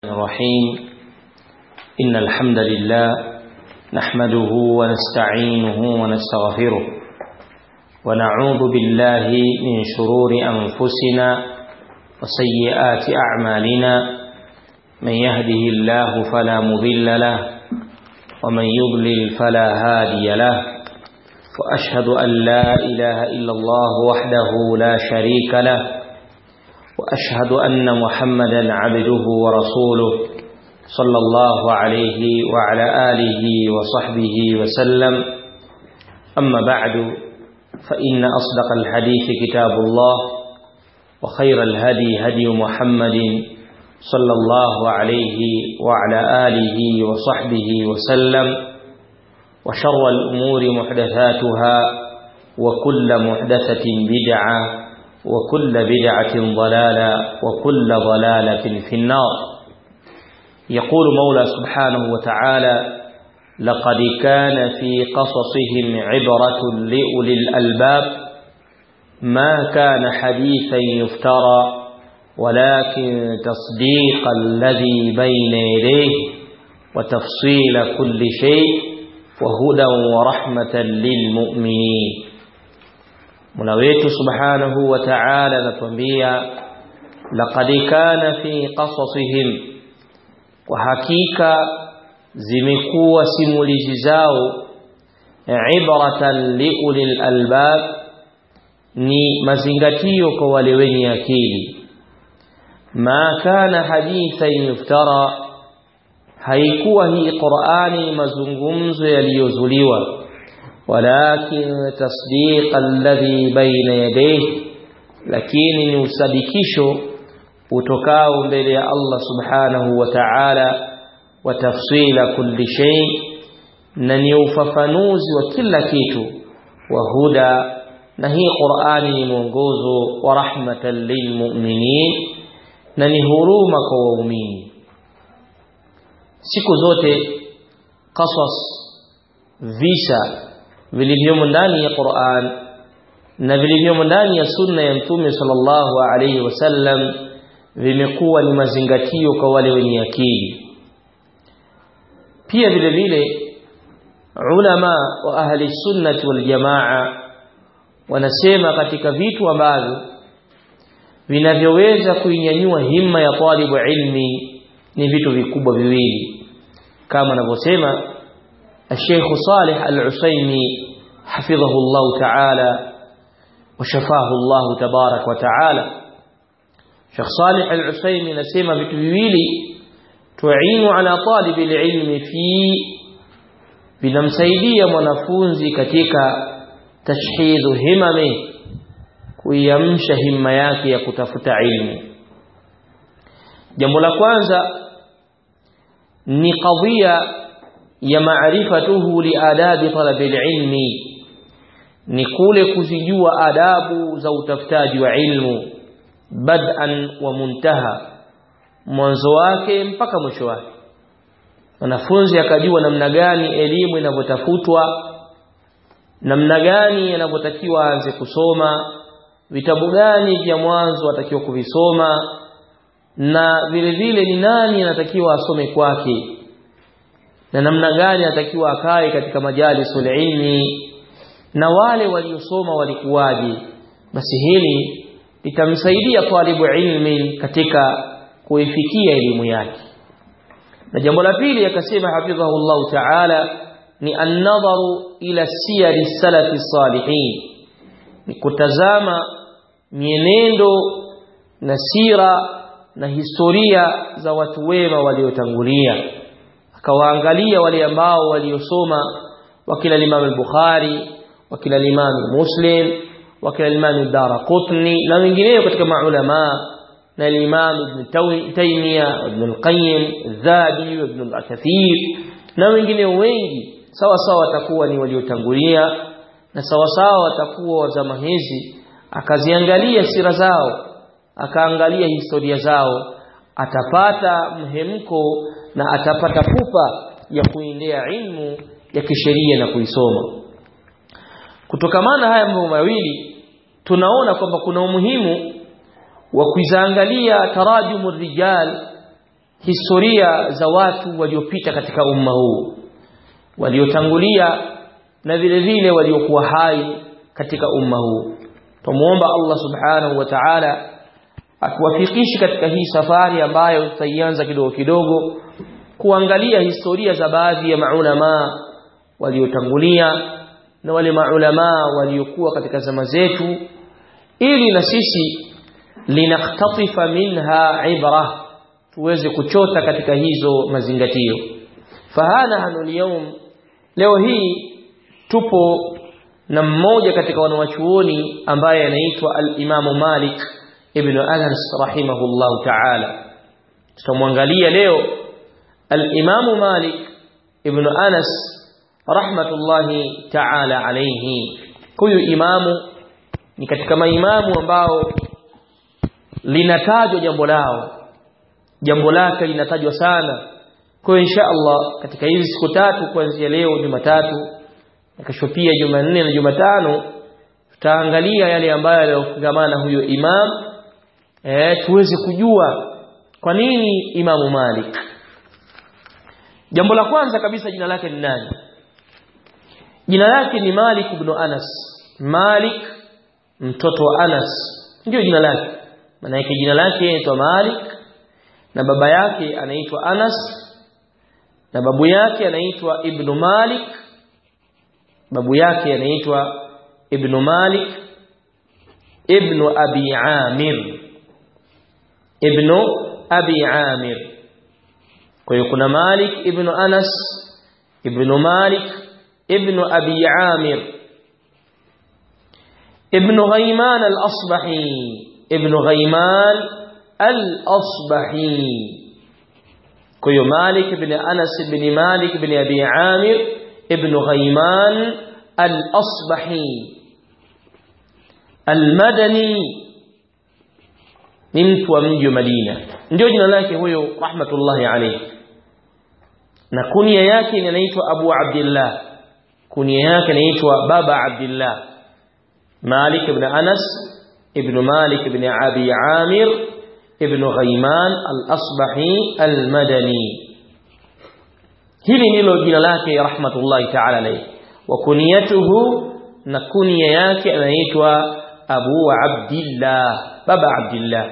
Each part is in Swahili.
الرحيم إن الحمد لله نحمده ونستعينه ونستغفره ونعوذ بالله من شرور أنفسنا وسيئات أعمالنا من يهده الله فلا مضل له ومن يضلل فلا هادي له وأشهد أن لا إله إلا الله وحده لا شريك له وأشهد أن محمدا عبده ورسوله صلى الله عليه وعلى آله وصحبه وسلم أما بعد فإن أصدق الحديث كتاب الله وخير الهدي هدي محمد صلى الله عليه وعلى آله وصحبه وسلم وشر الأمور محدثاتها وكل محدثة بدعة وكل بدعة ضلالة وكل ضلالة في النار يقول مولى سبحانه وتعالى لقد كان في قصصهم عبرة لأولي الألباب ما كان حديثا يفترى ولكن تصديق الذي بين يديه وتفصيل كل شيء وهدى ورحمة للمؤمنين Mola wetu Subhanahu wa Ta'ala anatuambia laqad kana fi qasasihim kwa hakika zimekuwa simulizi zao ibratan liulil albab ni mazingatio kwa wale wenye akili ma kana hadithan yuftara haikuwa hii Qur'ani mazungumzo yaliyozuliwa ولكن تصديق الذي بين يديه lakini ni usadikisho utokao mbele ya Allah subhanahu wa ta'ala wa tafsila kulli shay na ni ufafanuzi wa kila kitu wa huda na hii Qur'ani ni mwongozo wa rahmatan lilmu'minin na ni huruma kwa waumini siku zote qasas visa vilivyomo ndani ya Qur'an na vilivyomo ndani ya sunna ya Mtume sallallahu alaihi wasallam vimekuwa ni mazingatio kwa wale wenye akili pia vile vile ulama wa ahli sunnati wal jamaa wanasema katika vitu ambavyo vinavyoweza kuinyanyua himma ya talibu ilmi ni vitu vikubwa viwili kama anavyosema الشيخ صالح العسيمي حفظه الله تعالى وشفاه الله تبارك وتعالى شيخ صالح العسيمي نسمى بتويلي تعين على طالب العلم في vinamsaidia mwanafunzi katika tashhidhu himami kuiamsha himma yake ya kutafuta ilmu jambo la kwanza ni kadhia ya maarifatuhu liadabi talabil ilmi ni kule kuzijua adabu za utafutaji wa ilmu bad'an wa muntaha mwanzo wake mpaka mwisho wake wanafunzi akajua namna gani elimu inavyotafutwa namna gani yanavyotakiwa aanze kusoma vitabu gani vya mwanzo atakiwa kuvisoma na vile vile ni nani anatakiwa asome kwake na namna gani anatakiwa akae katika majalisul ilmi na wale waliosoma walikuwaje basi hili litamsaidia talibu ilmi katika kuifikia elimu yake na jambo la pili akasema hafidhahu Allah ta'ala ni an-nadharu ila siyari salafi salihin ni kutazama mienendo na sira na historia za watu wema waliotangulia akawaangalia wale ambao waliosoma wakila Imam al-Bukhari wakila Imam Muslim wakila Imam Daraqutni na wengineo katika maulama na Imam Ibn Taymiyyah Ibn al-Qayyim Zabi Ibn al-Kathir na wengineo wengi sawa sawa watakuwa ni waliotangulia na sawa sawa watakuwa wa zama hizi akaziangalia sira zao akaangalia historia zao atapata mhemko na atapata pupa ya kuendea ilmu ya kisheria na kuisoma kutokamana haya mambo mawili tunaona kwamba kuna umuhimu wa kuizaangalia tarajumu rijal historia za watu waliopita katika umma huu waliotangulia na vile vile waliokuwa hai katika umma huu tumuomba Allah subhanahu wa ta'ala atuwafikishe katika hii safari ambayo tutaianza kidogo kidogo kuangalia historia za baadhi ya maulama waliotangulia na wale maulama waliokuwa katika zama zetu ili na sisi linaktatifa minha ibra tuweze kuchota katika hizo mazingatio fahana hanu liyum leo hii tupo na mmoja katika wanawachuoni ambaye anaitwa al-Imamu Malik ibn Anas rahimahullahu ta'ala tutamwangalia leo al-Imamu Malik ibn Anas rahmatullahi ta'ala alayhi huyu imamu ni katika maimamu ambao linatajwa jambo lao jambo lake linatajwa sana kwa insha Allah katika hizi siku tatu kuanzia leo Jumatatu na kesho pia Jumanne na Jumatano tutaangalia yale ambayo yaliyofungamana huyo imam eh tuweze kujua kwa nini Imamu Malik jambo la kwanza kabisa jina lake ni nani jina lake ni Malik ibn Anas Malik mtoto wa Anas ndio jina lake maana yake jina lake inaitwa Malik na baba yake anaitwa Anas na babu yake anaitwa Ibn Malik babu yake anaitwa Ibn Malik Ibn Abi Amir Ibn Abi Amir kwa hiyo kuna Malik Ibn Anas Ibn Malik Ibn Abi Amir Ibn Ghayman al-Asbahi Ibn Ghayman al-Asbahi kwa hiyo Malik ibn Anas ibn Malik ibn Abi Amir ibn Ghayman al-Asbahi al-Madani ni mtu wa mji wa Madina ndio jina lake huyo rahmatullahi alayhi na kunia yake inaitwa Abu Abdullah kunia yake inaitwa Baba Abdullah Malik ibn Anas ibn Malik ibn Abi Amir ibn Ghayman al-Asbahi al-Madani hili ndilo jina lake rahmatullahi ta'ala alayhi wa kuniyatuhu na kunia yake anaitwa Abu Abdullah baba Abdullah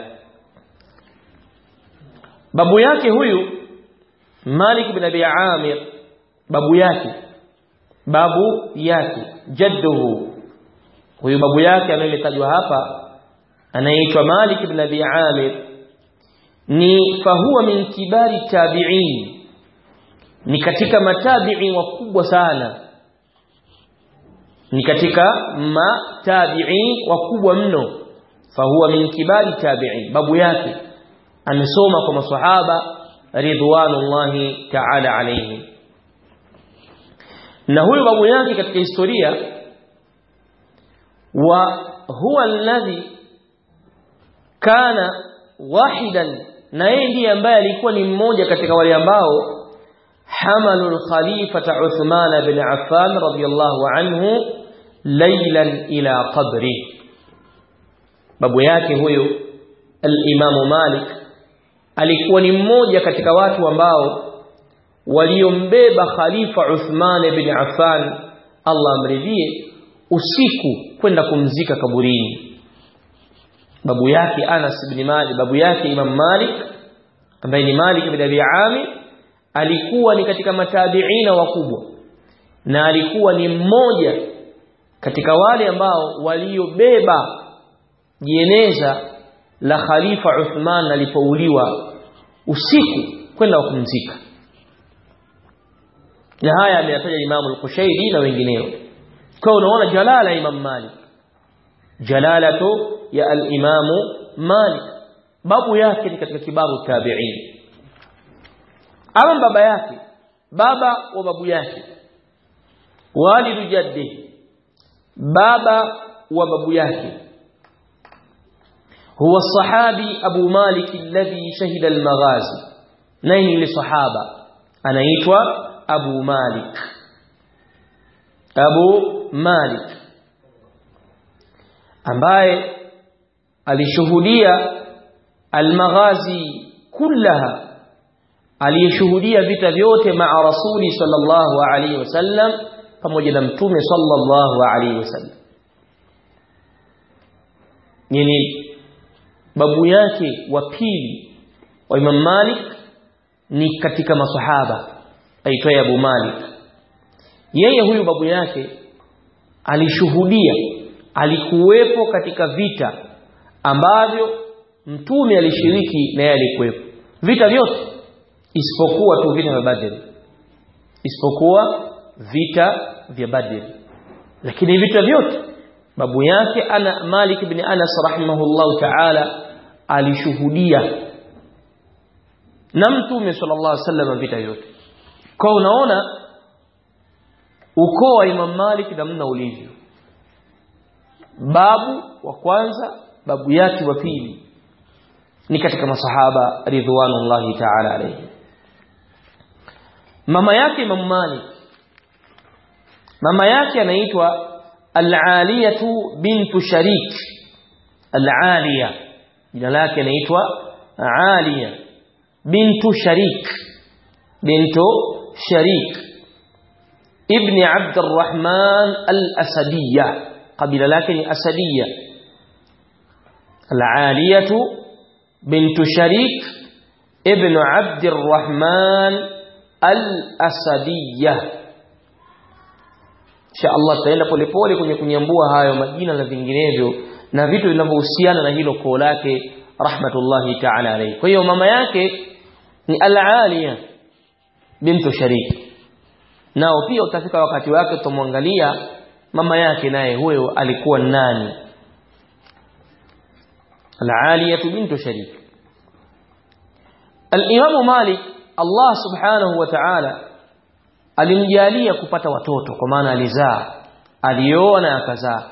babu yake huyu Malik ibn Abi Amir babu yake babu yake jadduhu huyu babu yake anayetajwa hapa anaitwa Malik ibn Abi Amir ni fahuwa min kibari tabi'in ni katika matabi'i wakubwa sana ni katika matabi'i wakubwa mno fahuwa min kibari tabi'in babu yake amesoma kwa maswahaba ridwanullahi ta'ala alayhi na huyu babu yake katika historia wa huwa alladhi kana wahidan na yeye ndiye ambaye alikuwa ni mmoja katika wale ambao hamalu al-khalifata Uthman bin Affan radiyallahu anhu laylan ila qabri babu yake huyo al-Imam Malik alikuwa ni mmoja katika watu ambao waliombeba khalifa Uthman bin Affan Allah amridhie usiku kwenda kumzika kaburini babu yake Anas ibn Malik babu yake Imam Malik ambaye ni Malik ibn Abi Amir alikuwa ni katika matabiina wakubwa na alikuwa ni mmoja katika wale ambao waliobeba jeneza la khalifa Uthman alipouliwa usiku kwenda kumzika na haya ameyataja Imam al-Qushairi na wengineo kwa unaona jalala Imam Malik jalalatu ya al-Imam Malik babu yake ni katika kibaru tabi'in ama baba yake baba wa babu yake walidu jaddi baba wa babu yake huwa sahabi Abu Malik alladhi shahida al-maghazi nani ni sahaba anaitwa Abu Malik Abu Malik ambaye alishuhudia almaghazi kullaha aliyeshuhudia vita vyote maa rasuli sallallahu alaihi wasallam pamoja na mtume sallallahu alaihi wasallam yani babu yake wa pili wa Imam Malik ni katika masahaba aitwaye Abu Malik yeye huyu babu yake alishuhudia alikuwepo katika vita ambavyo mtume alishiriki na yeye alikuwepo vita vyote isipokuwa tu vita vya Badr isipokuwa vita vya Badr lakini vita vyote babu yake ana Malik ibn Anas rahimahullahu ta'ala alishuhudia na mtume sallallahu alaihi wasallam vita vyote kwa unaona ukoo wa Imam Malik namna ulivyo babu wa kwanza babu yake wa pili ni katika masahaba ridwanullahi ta'ala alayhi mama yake Imam Malik mama yake anaitwa Al-Aliyatu bintu Sharik Al-Aliya jina lake anaitwa Aliya bintu Sharik bintu Sharik ibn Abd al-Rahman al-Asadiyya kabila lake ni Asadiyya Al-Aliyatu bintu Sharik ibn Abd al-Rahman al-Asadiyya insha Allah tutaenda polepole kwenye kunyambua hayo majina na vinginevyo na vitu vinavyohusiana na hilo koo lake rahmatullahi ta'ala alayhi kwa hiyo mama yake ni al-Aliya bintu Sharik nao pia utafika wakati wake tutamwangalia mama yake naye huyo alikuwa nani al-Aliya bintu Sharik al-Imam Malik Allah subhanahu wa ta'ala alimjalia kupata watoto kwa maana alizaa alioa na akazaa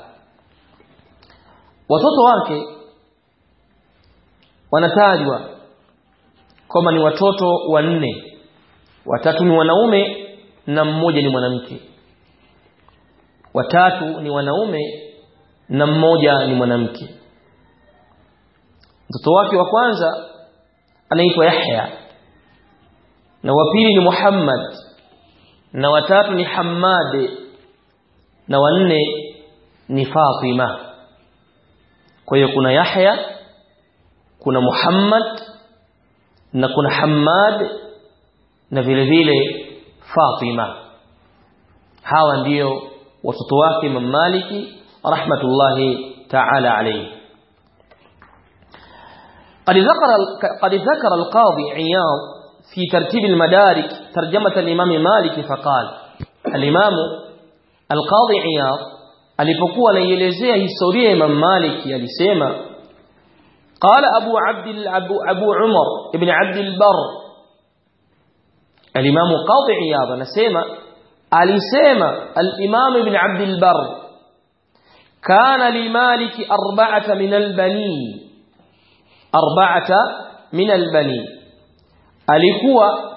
watoto wake wanatajwa kama ni watoto wanne watatu ni wanaume na mmoja ni mwanamke watatu ni wanaume na mmoja ni mwanamke mtoto wake wa kwanza anaitwa Yahya na wa pili ni Muhammad na watatu ni Hammad na wanne ni Fatima kwa hiyo kuna Yahya kuna Muhammad na kuna Hammad na vile vile Fatima hawa ndiyo watoto wake Imam Maliki rahmatullahi ta'ala alayhi قد ذكر قد ذكر القاضي عياض في ترتيب المدارك ترجمة الإمام مالك فقال الإمام القاضي عياض alipokuwa anaielezea historia ya Imam Malik alisema قال أبو عبد أبو, أبو عمر ابن عبد البر الإمام قاضي عياض anasema alisema الإمام ابن عبد البر كان لمالك أربعة من البنين أربعة من البنين alikuwa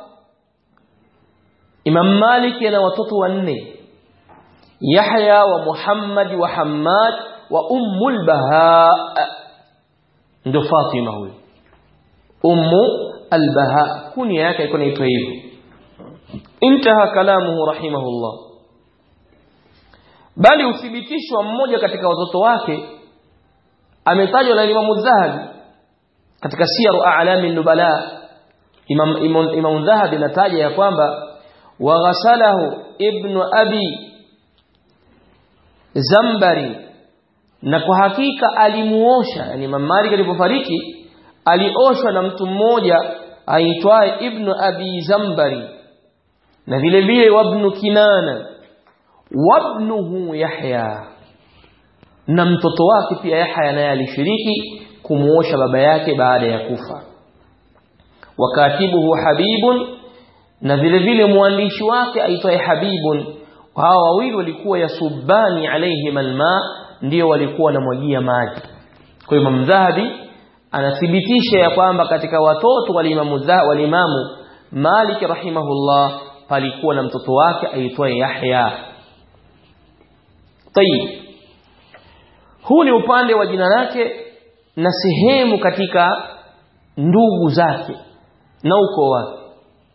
Imam Malik ana watoto wanne Yahya wa Muhammad wa Hammad wa Ummul Baha ndo Fatima huyo Ummu al-Baha kunia yake ilikuwa inaitwa hivyo intaha kalamuhu rahimahullah bali uthibitishwa mmoja katika watoto wake ametajwa na Imam Zahabi katika siyaru a'lami nubala Imam Imam, Imam Dhahabi nataja ya kwamba waghasalahu ibn abi Zambari na kwa hakika alimuosha yani Imam Malik alipofariki alioshwa na mtu mmoja aitwaye ibn abi Zambari na vile vile wabnu Kinana wabnuhu Yahya na mtoto wake pia Yahya naye alishiriki kumuosha baba yake baada ya kufa wakatibuhu habibun na vile vile mwandishi wake aitwaye habibun hao wawili walikuwa yasubani alaihim alma ndio walikuwa wanamwagia maji kwa hiyo Imam Dhahabi anathibitisha ya kwamba katika watoto walimamu walimamu Malik rahimahullah palikuwa na mtoto wake aitwaye Yahya Tayib huu ni upande wa jina lake na sehemu katika ndugu zake na ukoo wake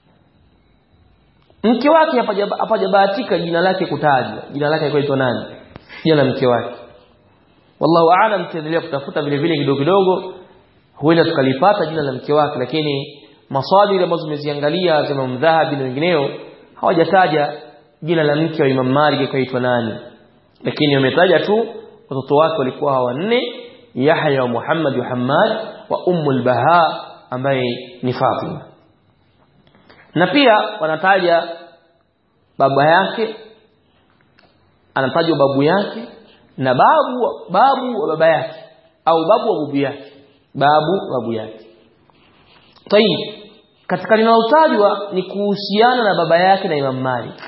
mke wake hapajabahatika jina lake kutajwa jina lake alikuwa nani jina la mke wake wallahu aalam tutaendelea kutafuta vile vile kidogo kidogo huenda tukalipata jina la mke wake lakini maswali ambazo tumeziangalia za Imam Dhahabi na wengineo hawajataja jina la mke wa Imam Malik kaitwa nani lakini wametaja tu watoto wake walikuwa hawa wanne Yahya wa Muhammad wa Hammad wa Ummul Baha ambaye ni Fatima na pia wanataja baba yake anatajwa babu yake na babu babu wa baba yake au babu wa babu yake babu babu yake tayib katika linalotajwa ni kuhusiana na baba yake na Imam Malik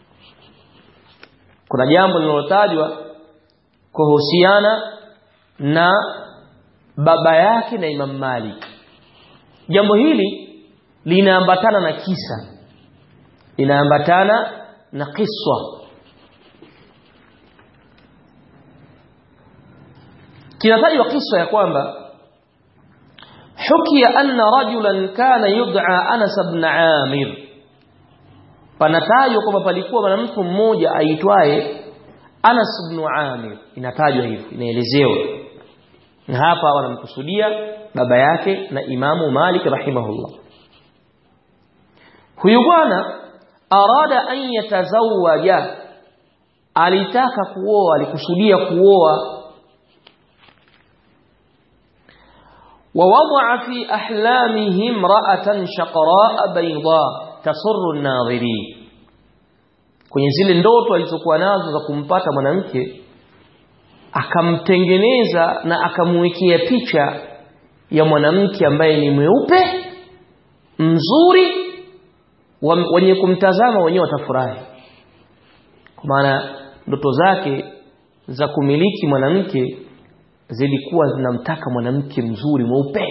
kuna jambo linalotajwa kuhusiana na baba yake na Imam Malik jambo hili linaambatana na kisa linaambatana na kiswa kinatajwa kisa ya kwamba hukia anna rajulan kana yud'a Anas ibn Amir panatajwa kwamba palikuwa mwanamke mmoja aitwaye Anas ibn Amir inatajwa hivi inaelezewa na hapa wanamkusudia baba yake na Imamu Malik rahimahullah huyu bwana arada an yatazawaja alitaka kuoa alikusudia kuoa ووضع في أحلامه امرأة شقراء بيضاء تسر الناظرين kwenye zile ndoto alizokuwa nazo za kumpata mwanamke akamtengeneza na akamwekea picha ya mwanamke ambaye ni mweupe mzuri wenye kumtazama wenyewe watafurahi kwa maana ndoto zake za kumiliki mwanamke zilikuwa zinamtaka mwanamke mzuri mweupe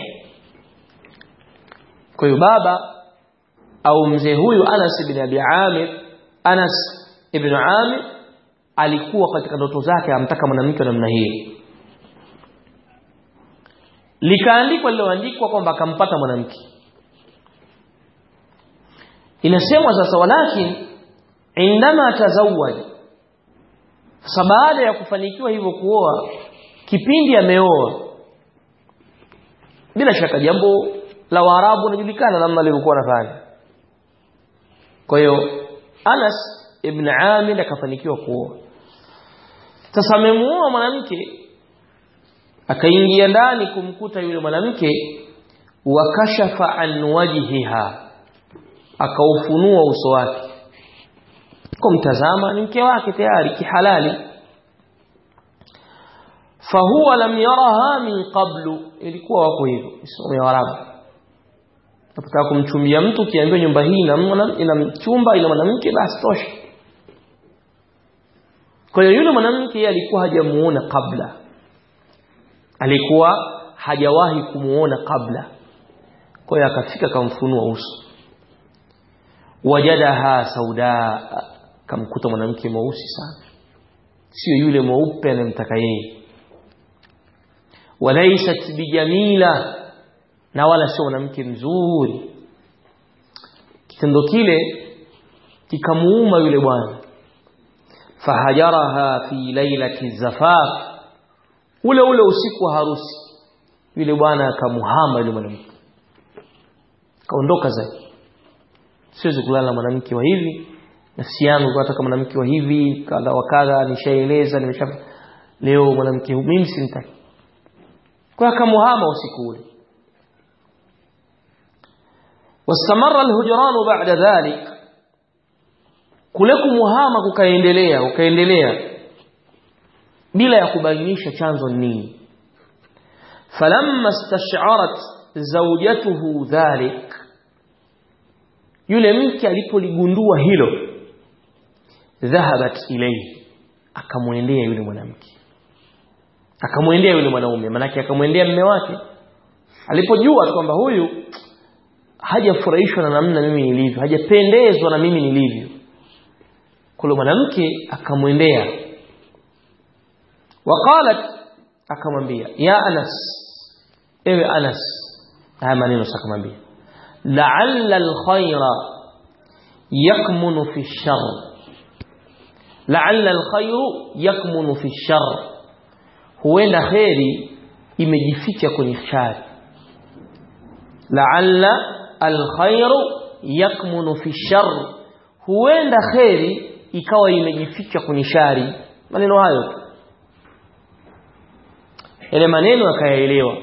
kwa hiyo baba au mzee huyu Anas ibn Abi Amir Anas ibn Amir alikuwa katika ndoto zake amtaka mwanamke wa namna hiyo likaandikwa liloandikwa kwamba akampata mwanamke inasemwa sasa walakin indama tazawwaj sasa baada ya kufanikiwa hivyo kuoa kipindi ameoa bila shaka jambo la Waarabu linajulikana namna alivyokuwa anafanya kwa hiyo Anas ibn Amir akafanikiwa kuoa sasa amemuoa mwanamke akaingia ndani kumkuta yule mwanamke wakashafa an wajhiha akaufunua uso wake kumtazama ni mke wake tayari kihalali fahuwa lam yaraha min qablu ilikuwa wako hivyo somo ya Arabu unapotaka kumchumbia mtu kiambiwa nyumba hii ina ina chumba ina mwanamke basi tosha kwa hiyo yule mwanamke yeye alikuwa hajamuona kabla alikuwa hajawahi kumuona kabla kwa hiyo akafika kamfunua uso wajadaha sauda kamkuta mwanamke mweusi sana sio yule mweupe anayemtaka yeye walaysat bijamila na wala sio mwanamke mzuri kitendo kile kikamuuma yule bwana fahajaraha fi lailati zafaf ule ule usiku wa harusi yule bwana akamuhama yule mwanamke kaondoka zake siwezi kulala na mwanamke wa hivi nafsi yangu nataka mwanamke wa hivi kadha wa kadha nishaeleza nimesha leo mwanamke mimi simtaki kwa akamuhama usiku ule واستمر الهجران بعد ذلك kule kumuhama kukaendelea ukaendelea bila ya kubainisha chanzo nini falamma istash'arat zawjatuhu dhalik yule mke alipoligundua hilo dhahabat ilayhi akamwendea yule mwanamke akamwendea yule mwanaume manake akamwendea mume wake alipojua kwamba huyu hajafurahishwa na namna mimi nilivyo hajapendezwa na mimi nilivyo kule mwanamke akamwendea waqalat akamwambia ya Anas ewe Anas haya maneno sakamwambia la'alla al-khayra yakmunu fi shar la'alla alkhairu yakmunu fi shar huenda khairi imejificha kwenye shari la'alla alkhairu yakmunu fi shar huenda khairi ikawa imejificha kwenye shari maneno hayo ile maneno akayaelewa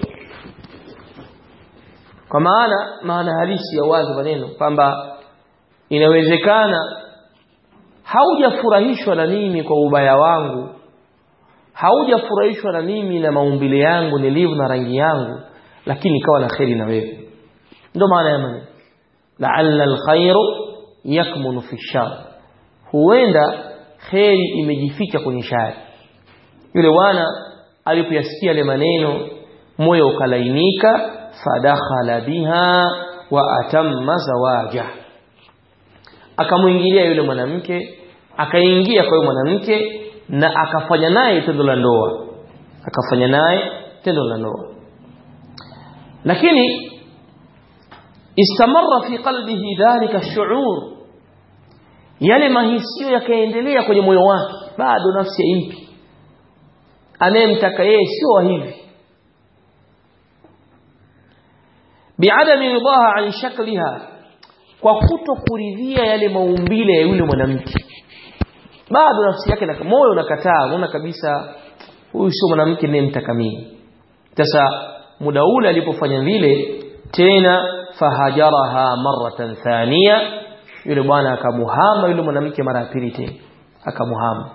kwa maana maana halisi ya wazi maneno kwamba inawezekana haujafurahishwa na mimi kwa ubaya wangu haujafurahishwa na mimi na maumbile yangu nilivyo na rangi yangu lakini ikawa na kheri na wewe ndio maana ya maneno la'alla alkhairu yakmunu fi shar huenda kheri imejificha kwenye shari yule bwana alipoyasikia yale maneno moyo ukalainika fadakhala biha wa atamma zawaja akamwingilia yule mwanamke akaingia kwa yule mwanamke na akafanya naye tendo la ndoa akafanya naye tendo la ndoa lakini istamarra fi qalbihi dhalika shu'ur yale mahisio yakaendelea kwenye moyo wake bado nafsi impi anayemtaka yeye sio wa hivi biadami ridaha an shakliha kwa kuto kuridhia yale maumbile ya yule mwanamke bado nafsi yake na moyo unakataa unaona kabisa huyu sio mwanamke ninayemtaka mimi sasa muda ule alipofanya vile tena fahajaraha maratan thania yule bwana akamuhama yule mwanamke mara ya pili tena akamuhama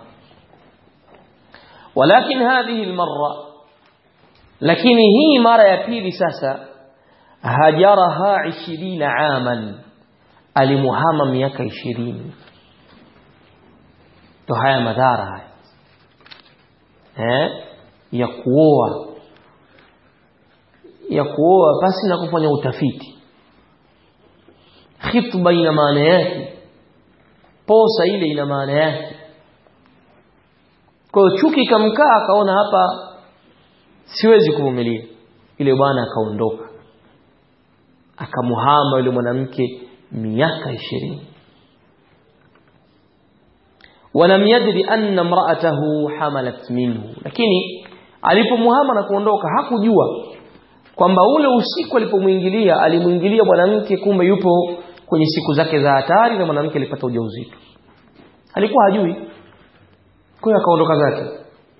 walakin hadhihi almarra lakini hii mara ya pili sasa hajaraha 20 aman alimuhama miaka 20 to haya madhara haya eh ya kuoa ya kuoa basi na kufanya utafiti khitba ina maana yake posa ile ina maana yake kwa hiyo chuki kamkaa akaona hapa siwezi kuvumilia ile bwana akaondoka akamuhama yule mwanamke miaka ishirini walam yadri anna imra'atahu hamalat minhu lakini alipomuhama na kuondoka hakujua kwamba ule usiku alipomwingilia alimwingilia mwanamke kumbe yupo kwenye siku zake za hatari na mwanamke alipata ujauzito alikuwa hajui kwa hiyo akaondoka zake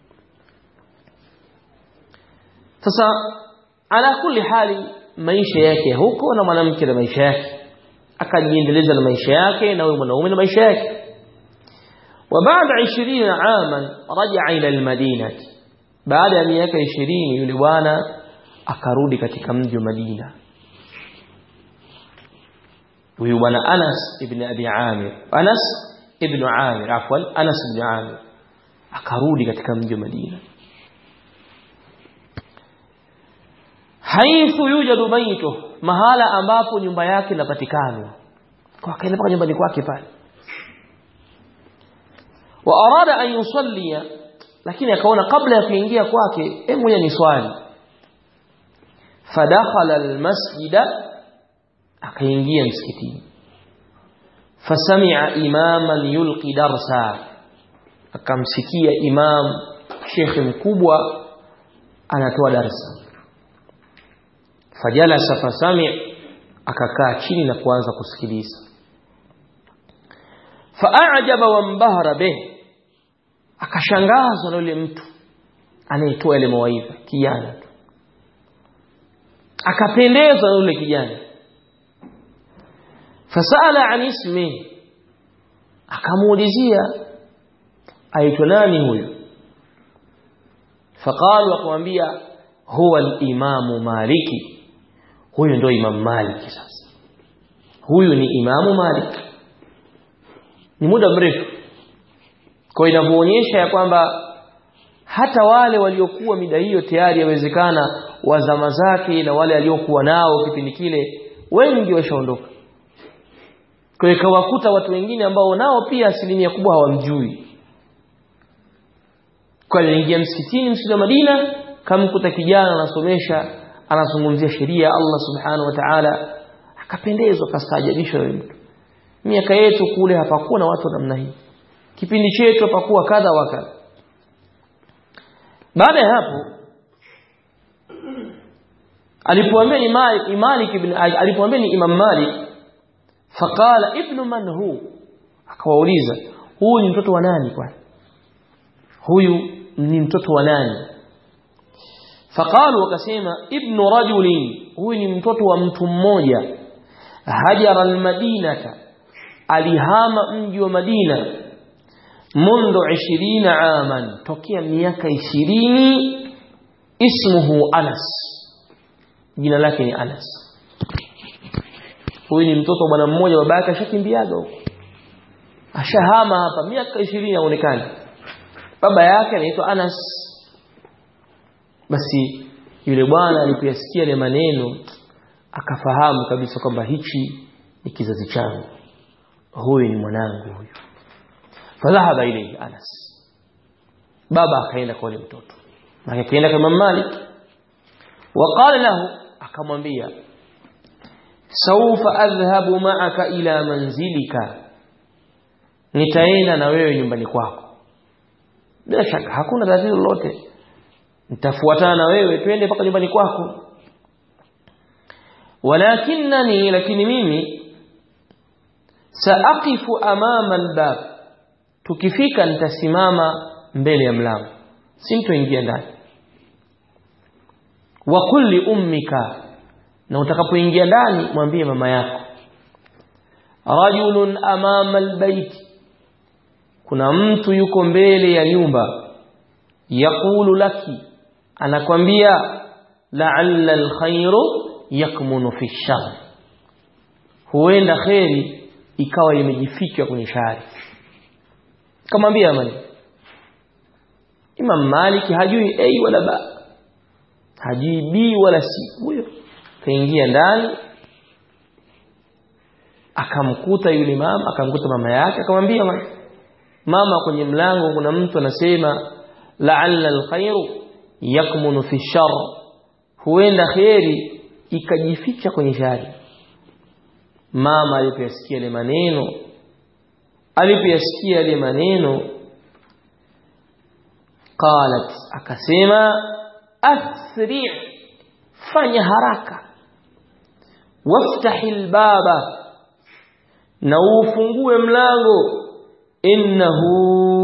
sasa ala kulli hali maisha yake huko na mwanamke na maisha yake akajiendeleza na maisha yake na huyo mwanaume na maisha yake وبعد 20 عاما رجع الى المدينه baada ya miaka 20 yule bwana akarudi katika mji wa Madina huyu bwana Anas ibn Abi Amir Anas ibn Amir afwan Anas ibn Amir akarudi katika mji wa Madina haithu yujadu baito mahala ambapo nyumba yake inapatikana kwa akaenda mpaka nyumbani kwake pale wa arada an yusallia lakini akaona kabla ya kuingia kwake hebu ngoja niswali fadakhala almasjida akaingia msikitini fasami'a imaman yulqi darsa akamsikia imam shekhe mkubwa anatoa darsa fajalasa fasami' akakaa chini na kuanza kusikiliza faajaba wambahara bih akashangazwa na yule mtu anayetoa ile mawaidha kijana tu akapendezwa na yule kijana fasala an ismi akamuulizia aitwa nani huyu faqalu akamwambia huwa al-imamu maliki huyu ndio imam maliki sasa huyu ni imamu maliki ni muda mrefu kwa inavyoonyesha ya kwamba hata wale waliokuwa mida hiyo tayari yawezekana wa zama zake na wale aliokuwa nao kipindi kile wengi washaondoka kwa hiyo kawakuta watu wengine ambao nao pia asilimia kubwa hawamjui kwa aliingia msikitini msikiti wa Madina kamkuta kijana anasomesha anazungumzia sheria Allah subhanahu wa ta'ala akapendezwa kastaajabishwa yule mtu miaka yetu kule hapakuwa na watu namna hii kipindi chetu hapakuwa kadha wa kadha baada ya hapo alipoambia ni Malik, Malik ibn alipoambia ni Imam Malik faqala ibnu man hu akawauliza huyu ni mtoto wa nani kwani huyu ni mtoto wa nani faqalu wakasema ibnu rajulin huyu ni mtoto wa mtu mmoja hajara almadinata alihama mji wa Madina mundu 20 aman tokea miaka 20 ismuhu Anas jina lake ni Anas huyu ni mtoto bwana mmoja baba yake ashakimbiaga huko ashahama hapa miaka 20 inaonekana baba yake anaitwa Anas basi yule bwana alipoyasikia ile maneno akafahamu kabisa kwamba hichi ni kizazi changu huyu ni mwanangu huyu fadhahaba ilayhi Anas baba akaenda kwa yule mtoto na akaenda kwa Imam Malik وقال له akamwambia saufa adhhabu ma'aka ila manzilika nitaenda na wewe nyumbani kwako bila shaka hakuna tatizo lolote nitafuatana na wewe twende mpaka nyumbani kwako walakinani lakini mimi saaqifu amama albab tukifika nitasimama mbele ya mlango sintoingia ndani wa kulli ummika na utakapoingia ndani mwambie mama yako rajulun amama albayt kuna mtu yuko mbele ya nyumba yaqulu laki anakwambia la'alla alkhairu yakmunu fi shar huenda khairi ikawa imejificha kwenye shari kamwambia amani Imam Malik hajui a wala ba hajui b wala c huyo kaingia ndani akamkuta yule mama akamkuta mama yake akamwambia mama kwenye mlango kuna mtu anasema la'alla alkhairu yakmunu fi shar huenda khairi ikajificha kwenye shari mama alipoyasikia ile maneno alipoyasikia ile maneno qalat akasema asri fanya haraka waftahi albaba na ufungue mlango innahu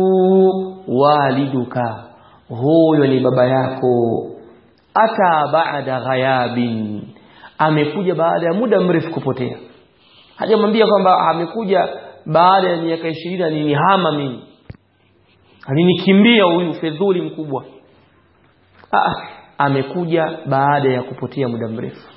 waliduka huyo ni baba yako ata baada ghayabin amekuja baada ya muda mrefu kupotea hajamwambia kwamba amekuja baada ya miaka 20 alinihama mimi alinikimbia huyu fedhuli mkubwa ah amekuja baada ya kupotea muda mrefu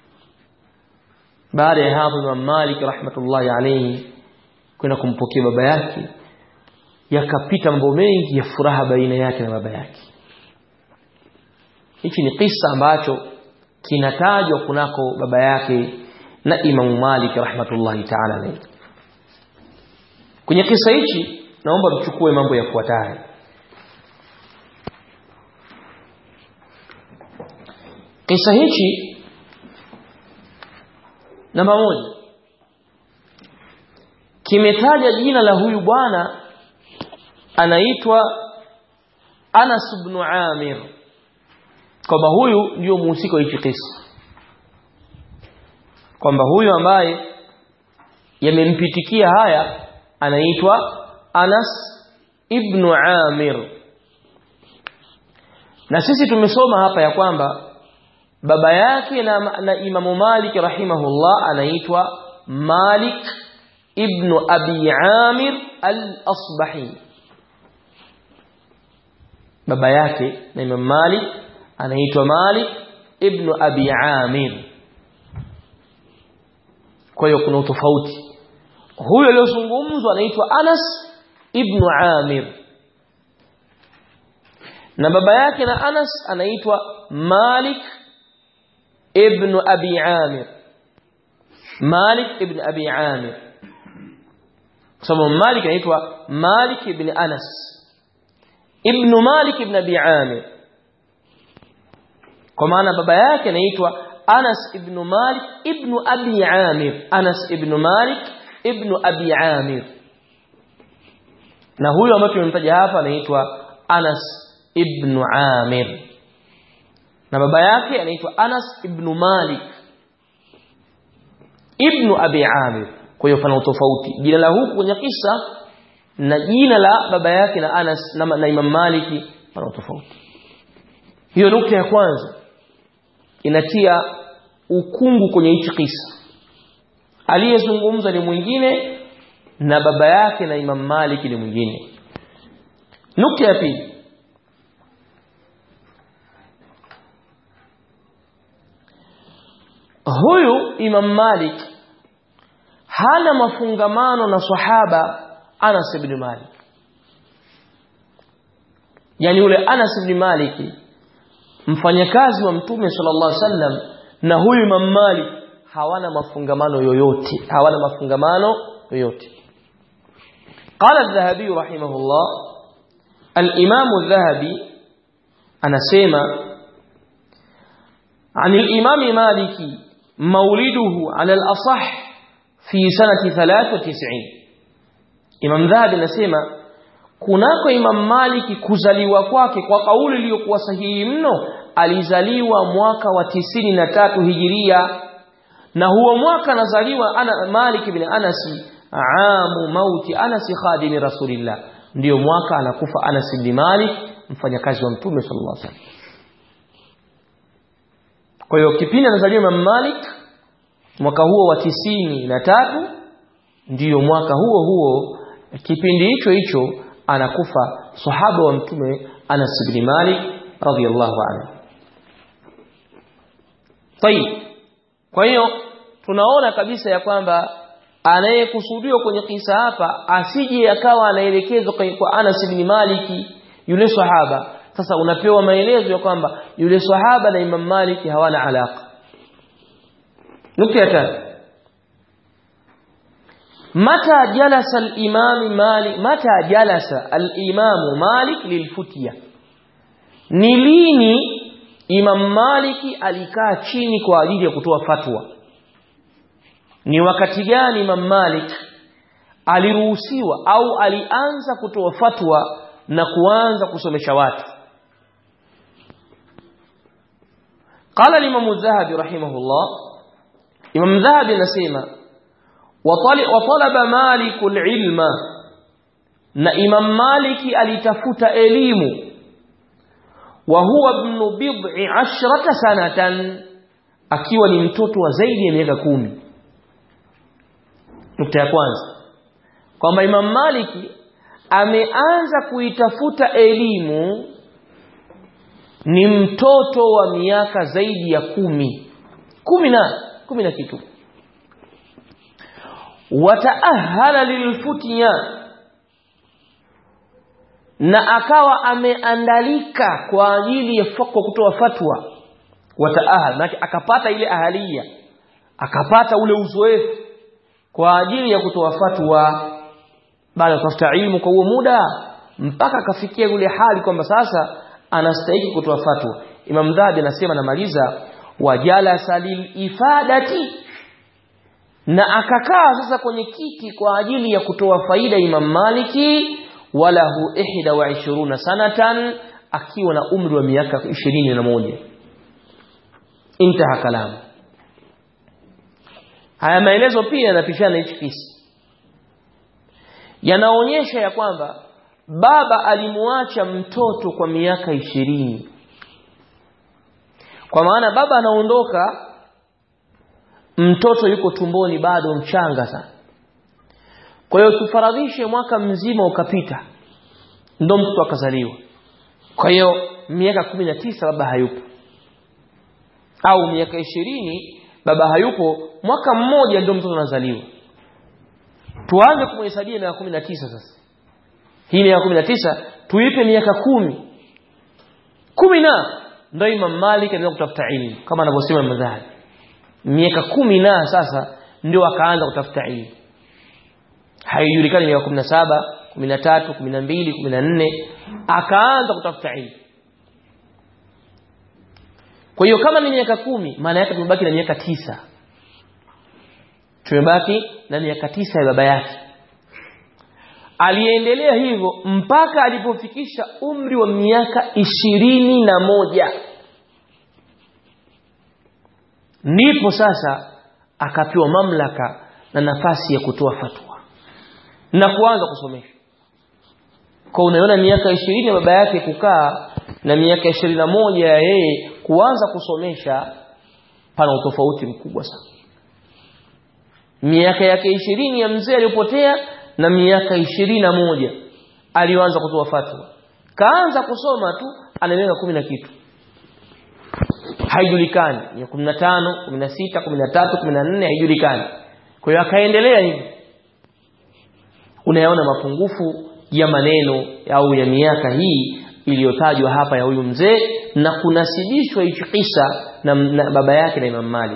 baada ya hapo Imam Malik rahmatullahi alayhi kwenda kumpokea baba yake yakapita mambo mengi ya furaha baina yake na baba yake hichi ni kisa ambacho kinatajwa kunako baba yake na Imam Malik rahmatullahi ta'ala alayhi kwenye kisa hichi naomba mchukue mambo yafuatayo kisa hichi namba moja kimetaja jina la huyu bwana anaitwa Anas ibn Amir kwamba huyu ndio muhusika wa hichi kisa kwamba huyu ambaye yamempitikia haya anaitwa Anas ibn Amir na sisi tumesoma hapa ya kwamba baba yake na, na Imamu Malik rahimahullah anaitwa Malik ibn Abi Amir al-Asbahi baba yake na Imam Malik anaitwa Malik ibn Abi Amir kwa hiyo kuna utofauti huyo aliyozungumzwa anaitwa Anas ibn Amir na baba yake na Anas anaitwa Malik ibn Abi Amir Malik ibn Abi Amir kwa sababu Malik anaitwa Malik ibn Anas ibn Malik ibn Abi Amir kwa maana baba yake anaitwa Anas ibn Malik ibn Abi Amir Anas ibn Malik ibn Abi Amir na huyo ambaye tumemtaja hapa anaitwa Anas ibn Amir na baba yake anaitwa Anas ibn Malik ibn Abi Amir kwa hiyo pana tofauti jina la huku kwenye kisa na jina la baba yake na Anas na, na Imam Maliki pana tofauti hiyo nukta ya kwanza inatia ukungu kwenye hichi kisa aliyezungumza ni mwingine na baba yake na Imam Malik ni mwingine nukta ya pili huyu Imam Malik hana mafungamano na sahaba Anas ibn Malik yani yule Anas ibn Malik mfanyakazi wa mtume sallallahu alaihi wasallam na huyu Imam Malik hawana mafungamano yoyote hawana mafungamano yoyote قال الذهبي رحمه الله الإمام الذهبي أنا سيما عن الإمام مالك مولده على الأصح في سنة 93 إمام ذهبي نسيما kunako Imam Maliki kuzaliwa kwake kwa kauli iliyokuwa sahihi mno alizaliwa mwaka wa tisini na tatu hijiria na huo mwaka anazaliwa ana Malik ibn Anas amu mauti Anas khadimi rasulillah ndio mwaka anakufa Anas ibn Malik mfanyakazi wa mtume sallallahu alaihi wasallam kwa hiyo kipindi anazaliwa Imam Malik mwaka huo wa tisini na tatu ndiyo mwaka huo huo kipindi hicho hicho anakufa sahaba wa mtume Anas ibn Malik radhiyallahu anhu Tayib kwa hiyo tunaona kabisa ya kwamba anayekusudiwa kwenye kisa hapa asije akawa anaelekezwa kwa Anas ibn Malik yule sahaba sasa unapewa maelezo ya kwamba yule sahaba na Imam Malik hawana alaka nukta ya tatu متى جلس الإمام مالك متى جلس الإمام مالك للفتية نليني إمام مالك alikaa chini kwa ajili ya kutoa fatwa ni wakati gani Imam Malik aliruhusiwa au alianza kutoa fatwa na kuanza kusomesha watu قال الإمام الذهبي رحمه الله إمام الذهبي نسيما وطلب مالك العلم na Imam Maliki alitafuta elimu wa huwa ibn bid'i ashrata sanatan akiwa ni mtoto wa zaidi ya miaka kumi nukta ya kwanza kwamba Imam Maliki ameanza kuitafuta elimu ni mtoto wa miaka zaidi ya kumi kumi na kumi na kitu wataahala lilfutya na akawa ameandalika kwa ajili ya kwa kutoa fatwa wataahal na akapata ile ahalia akapata ule uzoefu kwa ajili ya kutoa fatwa baada ya kutafuta ilmu kwa huo muda mpaka akafikia ile hali kwamba sasa anastahili kutoa fatwa Imam Dhahabi anasema namaliza wajalasa lilifadati na akakaa sasa kwenye kiti kwa ajili ya kutoa faida Imam Maliki walahu ihda wa ishiruna sanatan akiwa na umri wa miaka ishirini na moja intaha kalamu haya maelezo pia yanapishana hichi kisa yanaonyesha ya kwamba baba alimuacha mtoto kwa miaka ishirini kwa maana baba anaondoka mtoto yuko tumboni bado mchanga sana kwa hiyo tufaradhishe mwaka mzima ukapita ndo mtoto akazaliwa kwa hiyo miaka kumi na tisa baba hayupo au miaka ishirini baba hayupo mwaka mmoja ndio mtoto anazaliwa tuanze kumhesabia miaka kumi na tisa sasa hii miaka kumi na tisa tuipe miaka kumi kumi na ndo Imam Malik anaweza kutafuta ilmu kama anavyosema madhhabi miaka kumi na sasa ndio akaanza kutafuta ilmu haijulikani miaka 17 13 12 14 akaanza kutafuta ilmu kwa hiyo kama ni miaka kumi maana yake tumebaki na miaka tisa tumebaki na miaka tisa ya baba yake aliendelea hivyo mpaka alipofikisha umri wa miaka ishirini na moja ndipo sasa akapewa mamlaka na nafasi ya kutoa fatwa na kuanza kusomesha kwa unaona miaka ishirini ya baba yake kukaa na miaka ishirini na moja ya yeye kuanza kusomesha pana utofauti mkubwa sana miaka yake ishirini ya mzee aliyopotea na miaka ishirini na moja aliyoanza kutoa fatwa kaanza kusoma tu ana miaka kumi na kitu haijulikani ya kumi na tano kumi na sita kumi na tatu kumi na nne haijulikani kwa hiyo akaendelea hivi unayaona mapungufu ya maneno au ya miaka hii iliyotajwa hapa ya huyu mzee na kunasibishwa hicho kisa na, na baba yake na Imam Malik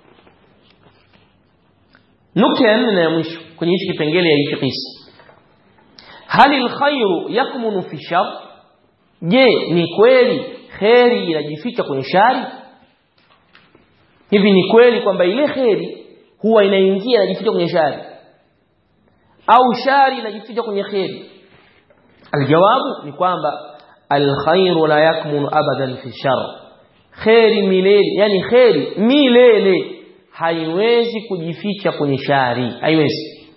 nukta ya nne na ya mwisho kwenye hichi kipengele ya hicho kisa hali alkhairu yakmunu fi shar je ni kweli kheri inajificha kwenye shari hivi ni kweli kwamba ile kheri huwa inaingia inajificha kwenye shari au shari inajificha kwenye kheri aljawabu ni kwamba alkhairu la yakmunu abadan fi shar kheri milele yani kheri milele haiwezi kujificha kwenye shari haiwezi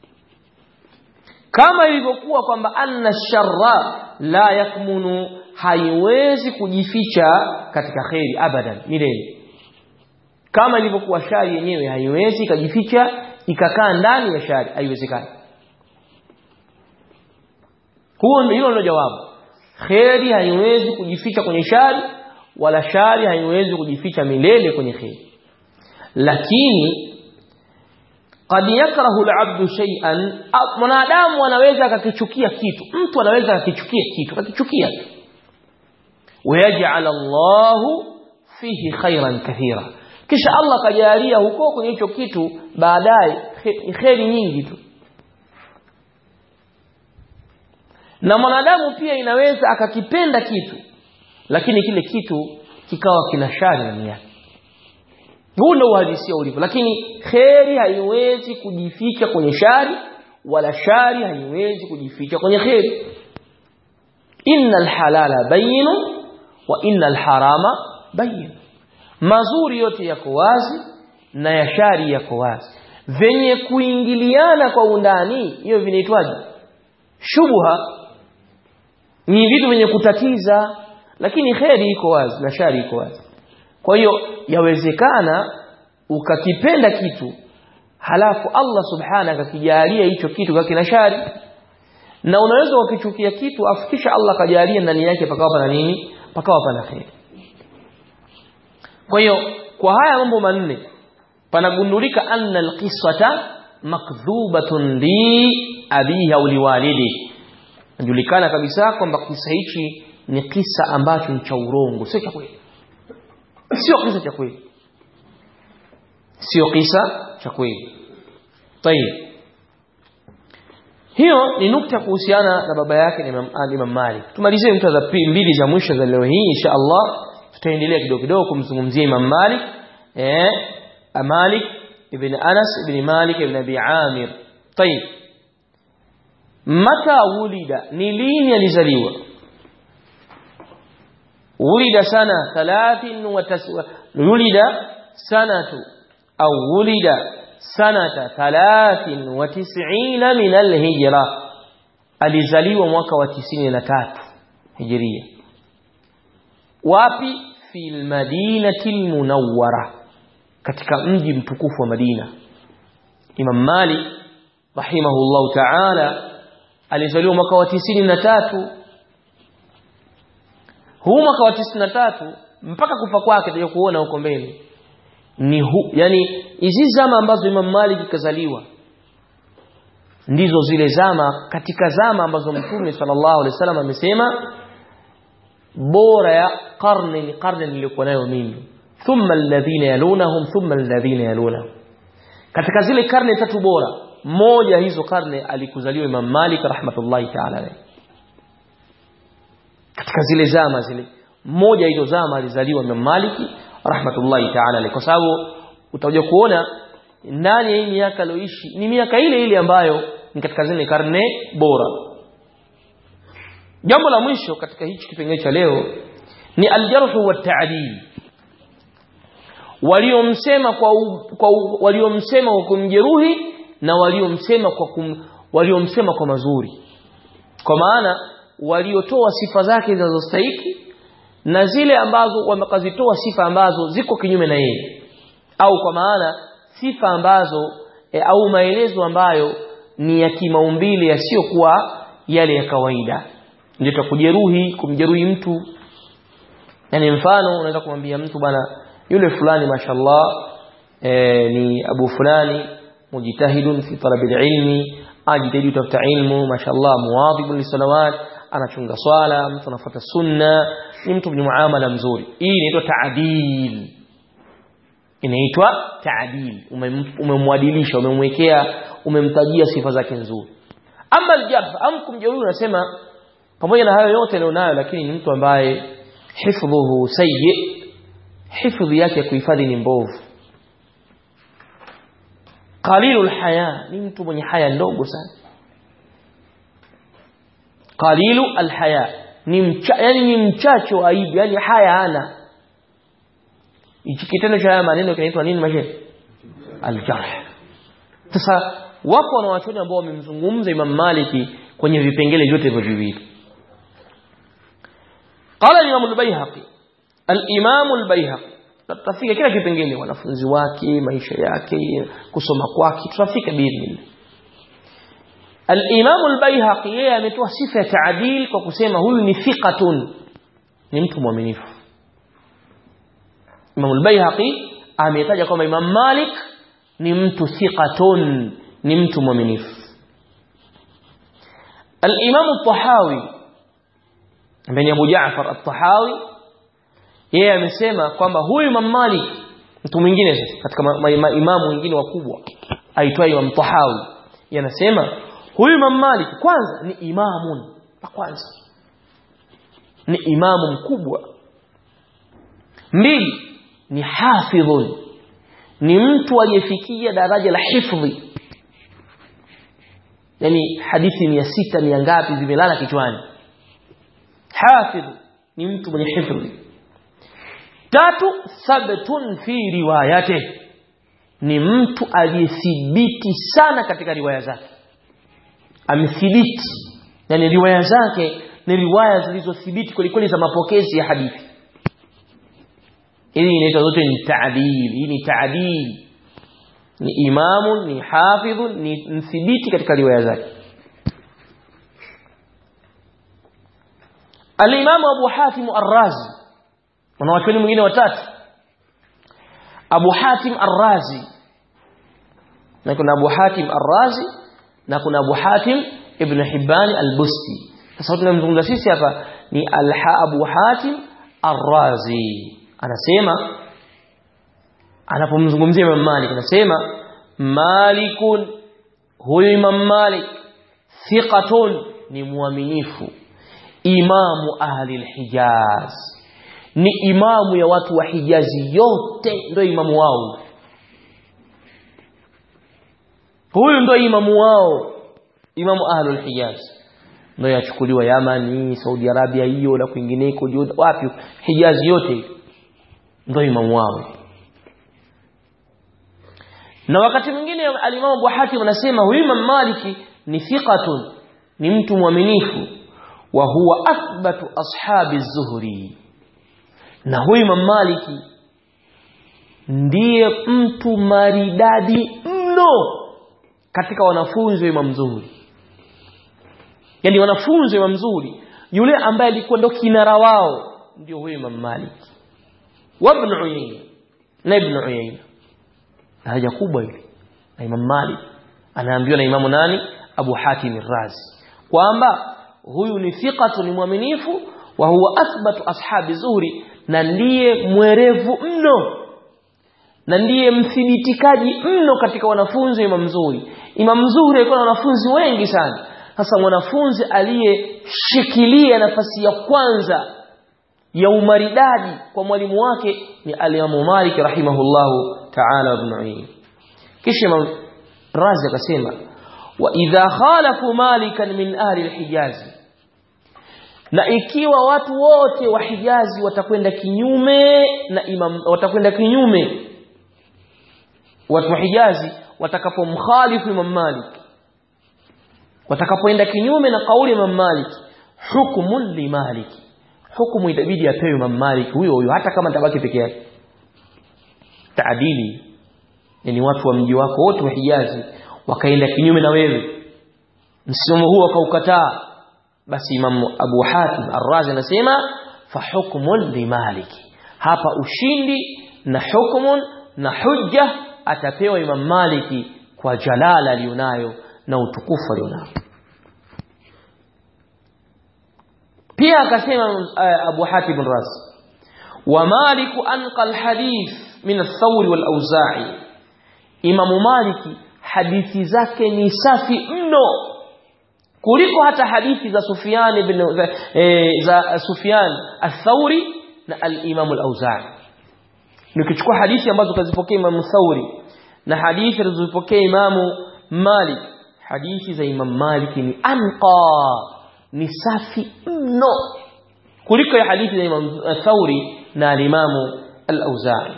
kama ilivyokuwa kwamba anna sharra la yakmunu haiwezi kujificha katika kheri abadan milele kama ilivyokuwa shari yenyewe haiwezi ikajificha ikakaa ndani ya shari haiwezekani huo ndio hilo ndio jawabu kheri haiwezi kujificha kwenye shari wala shari haiwezi kujificha milele kwenye kheri lakini qad yakrahu al-abdu shay'an mwanadamu anaweza akakichukia kitu mtu anaweza akakichukia kitu akakichukia tu wayaj'al Allahu fihi khairan kathira kisha Allah kajalia huko kwenye hicho kitu baadaye kheri nyingi tu na mwanadamu pia inaweza akakipenda kitu lakini kile kitu kikawa kina shari ndani yake huu ndio uhalisia ulivyo lakini kheri haiwezi kujificha kwenye shari wala shari haiwezi kujificha kwenye kheri innal halala bayinu wa innal harama bayin mazuri yote yako wazi na ya shari yako wazi venye kuingiliana kwa undani hiyo vinaitwaje shubha ni vitu vyenye kutatiza lakini kheri iko wazi na shari iko wazi kwa hiyo yawezekana ukakipenda kitu halafu Allah subhana akakijalia hicho kitu kwa kina shari na unaweza ukichukia kitu afikisha Allah kajalia ndani yake pakawa pana nini pakawa pana kheri kwa hiyo kwa haya mambo manne panagundulika anna alqisata makdhubatun li abiha au liwalidi najulikana kabisa kwamba kisa hichi ni kisa ambacho ni cha urongo sio cha kweli sio kisa cha kweli sio kisa cha kweli tayib hiyo ni nukta kuhusiana na baba yake na Imam, Imam Malik tumalizie nukta za mbili za mwisho za leo hii insha Allah tutaendelea kidogo kidogo kumzungumzia Imam Malik eh Malik ibn Anas ibn Malik ibn Abi Amir tayib mata wulida ni lini alizaliwa ولد سنة ثلاث وتسع ولد سنة أو ولد سنة ثلاث وتسعين من الهجرة alizaliwa mwaka wa tisini na tatu hijiria wapi fi lmadinati lmunawara katika mji mtukufu wa madina imam malik rahimahullahu taala alizaliwa mwaka wa tisini na tatu huu mwaka wa tisini na tatu mpaka kufa kwake tutaja kuona huko mbele ni hu, yani hizi zama ambazo Imam Malik kazaliwa ndizo zile zama katika zama ambazo Mtume sallallahu alaihi wasallam amesema bora ya karne ni karne niliyokuwa nayo mimi thumma alladhina yalunahum thumma alladhina yalunahum katika zile karne tatu bora moja hizo karne alikuzaliwa Imam Malik rahmatullahi ta'ala alayhi katika zile zama zile mmoja hizo zama alizaliwa Imam Malik rahmatullahi ta'ala alayhi kwa sababu utakuja kuona ndani ya hii miaka aliyoishi ni miaka ile ile ambayo ni katika zile karne bora jambo la mwisho katika hichi kipengele cha leo ni aljarhu wa ta'dil waliomsema kwa, u, kwa u, waliomsema kwa kumjeruhi na waliomsema kwa kum, waliomsema kwa mazuri kwa maana waliotoa sifa zake zinazostahiki na zile ambazo wamekazitoa sifa ambazo ziko kinyume na yeye au kwa maana sifa ambazo e, au maelezo ambayo ni ya kimaumbile yasiyokuwa yale ya kawaida ndio kujeruhi kumjeruhi mtu yani mfano unaweza kumwambia mtu bwana yule fulani mashallah e, ni abu fulani mujtahidun fi talabil ilmi ajitahidi kutafuta ilmu mashallah muwadhibun lisalawat anachunga swala mtu anafuata sunna ni mtu mwenye muamala mzuri hii inaitwa taadil inaitwa taadil umemwadilisha umemwekea umemtajia sifa zake nzuri ama aljarh am kumjeruhi unasema pamoja na hayo yote alionayo lakini ni mtu ambaye hifdhuhu sayyi hifdhi yake ya kuhifadhi ni mbovu qalilul haya ni mtu mwenye haya ndogo sana qalilu alhaya ni mcha, yani ni mchache wa aibu yani haya hana hichi kitendo cha haya maneno kinaitwa nini mashe aljarh sasa wapo wanawachuoni ambao wamemzungumza Imam Maliki kwenye vipengele vyote hivyo viwili qala Imam al-Baihaqi al-Imam al-Baihaqi tutafika kila kipengele wanafunzi wake maisha yake kusoma kwake tutafika biidhnillah Al-Imam al-Baihaqi yeye ametoa sifa ya taadil kwa kusema huyu ni thiqatun ni mtu mwaminifu Imam al-Baihaqi ametaja kwamba Imam Malik ni mtu thiqatun ni mtu mwaminifu Al-Imam al-Tahawi ambaye ni Abu Ja'far al-Tahawi yeye amesema kwamba huyu Imam Malik mtu mwingine sasa katika maimamu wengine wakubwa aitwa Imam Tahawi yanasema huyu Imam Malik kwanza ni imamun la kwanza ni imamu mkubwa mbili ni hafidhun ni mtu aliyefikia daraja la hifdhi yani hadithi mia sita mia ngapi zimelala kichwani hafidh ni mtu mwenye hifdhi tatu thabtun fi riwayate ni mtu aliyethibiti sana katika riwaya zake amethibiti yani riwaya zake ni riwaya zilizothibiti kweli kweli za mapokezi ya hadithi hii inaitwa zote ni taadil hii ni taadil ni imamu ni hafidhu ni mthibiti katika riwaya zake al-Imam Abu Hatim Ar-Razi wanawachuoni mwingine watatu Abu Hatim Ar-Razi na kuna Abu Hatim Ar-Razi na kuna Abu Hatim Ibn Hibban Al-Busti sasa tunamzungumza sisi hapa ni Al-Ha Abu Hatim Ar-Razi anasema anapomzungumzia Imam Malik anasema Malikun huyu Imam Malik thiqatun ni muaminifu imamu ahli al-Hijaz ni imamu ya watu wa Hijazi yote ndio imamu wao huyu ndio imamu wao imamu ahli al-Hijaz ndio yachukuliwa Yamani Saudi Arabia hiyo na kwingineko wapi Hijazi yote ndio imamu wao na wakati mwingine alimamu Abu Hatim anasema huyu Imam Maliki ni thiqatun ni mtu mwaminifu wa huwa athbatu ashabi zuhri na huyu Imam Maliki ndiye mtu maridadi mno katika wanafunzi wa Imam Zuhri yani wanafunzi wa Imam Zuhri yule ambaye alikuwa ndo kinara wao ndio huyu Imam Maliki wa Ibn Uyayna na Ibn Uyayna daraja kubwa hili na Imam Malik anaambiwa na Imamu nani Abu Hatim Razi kwamba huyu ni thiqatu ni mwaminifu wa huwa athbatu ashabi zuhri na ndiye mwerevu mno na ndiye mthibitikaji mno katika wanafunzi wa Imam Zuhri Imam Zuhri alikuwa na wanafunzi wengi sana sasa mwanafunzi aliyeshikilia nafasi ya kwanza ya umaridadi kwa mwalimu wake ni al-Imam Malik rahimahullahu ta'ala ibn Uyayna kisha Imam Razi akasema wa idha khalafu malikan min ahli alhijazi na ikiwa watu wote wa Hijazi watakwenda kinyume na imam watakwenda kinyume watu wa Hijazi watakapomkhalifu Imam Malik watakapoenda kinyume na kauli ya Imam Malik hukmun li Malik hukumu itabidi apewe Imam Malik huyo huyo hata kama tabaki peke yake taadili yani watu wa mji wako wote wa Hijazi wakaenda kinyume na wewe msimamo huo wakaukataa basi Imam Abu Hatim Ar-Razi anasema fa hukmun li Malik hapa ushindi na hukmun na hujja atapewa Imam Maliki kwa jalala alionayo na utukufu alionao pia akasema uh, Abu Hatim Ar-Razi wa Malik anqa al-hadith min ath-Thawri wal-Awza'i Imam Maliki hadithi zake ni safi mno kuliko hata hadithi za Sufyan ibn za, e, za Sufyan al-Thawri na al-Imam al-Auza'i nikichukua hadithi ambazo kazipokea Imam Thawri na hadithi alizopokea Imam Malik hadithi za Imam Malik ni anqa ni safi mno kuliko ya hadithi za Imam Thawri na al-Imam al-Auza'i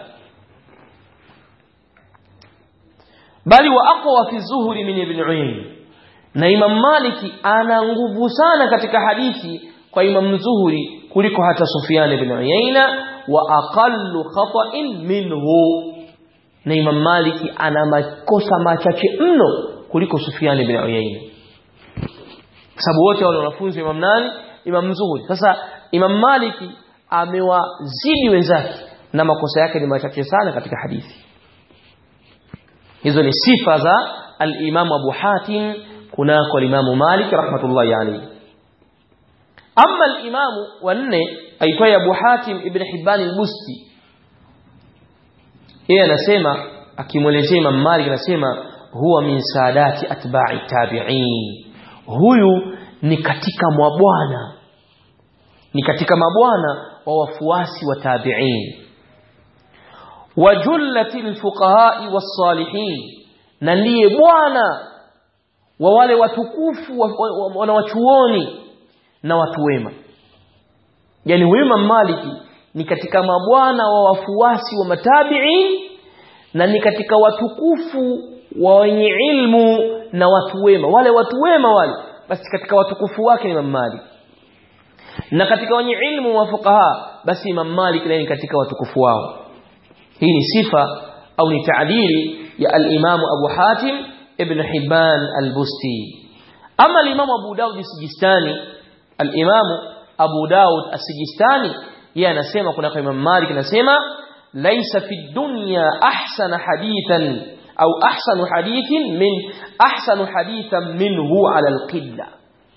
bali wa aqwa fi zuhri min ibn Uyayna na Imam Maliki ana nguvu sana katika hadithi kwa Imam Zuhuri kuliko hata Sufyan ibn Uyayna wa aqallu khata'in minhu na Imam Maliki ana makosa machache mno kuliko Sufyan ibn Uyayna sababu wote wale wanafunzi Imam nani Imam Zuhuri sasa Imam Maliki amewazidi wenzake na makosa yake ni machache sana katika hadithi hizo ni sifa za al-Imam Abu Hatim kunako al-Imam Malik rahmatullahi alayhi amma al-Imam wanne aitwaye Abu Hatim ibn Hibban al-Busti yeye anasema akimwelezea Imam Malik anasema huwa min sadati atba'i tabi'in huyu ni katika mabwana ni katika mabwana wa wafuasi wa tabi'in wa jullatil fuqaha'i was-salihin na ndiye bwana wa wale watukufu wanawachuoni na watu wema yani wema maliki ni katika mabwana wa wafuasi wa matabi'in na ni katika watukufu wa wenye ilmu na watu wema wale watu wema wale basi katika watukufu wake ni Imam Malik na katika wenye ilmu wa fuqaha basi Imam Malik ni katika watukufu wao hii ni sifa au ni taadili ya al-Imam Abu Hatim ibn Hibban al-Busti ama al-Imam Abu Dawud as-Sijistani al-Imam Abu Dawud as-Sijistani yeye anasema kuna kwa Imam Malik anasema laisa fi dunya ahsana hadithan au ahsanu hadithin min ahsanu hadithan minhu ala al-qilla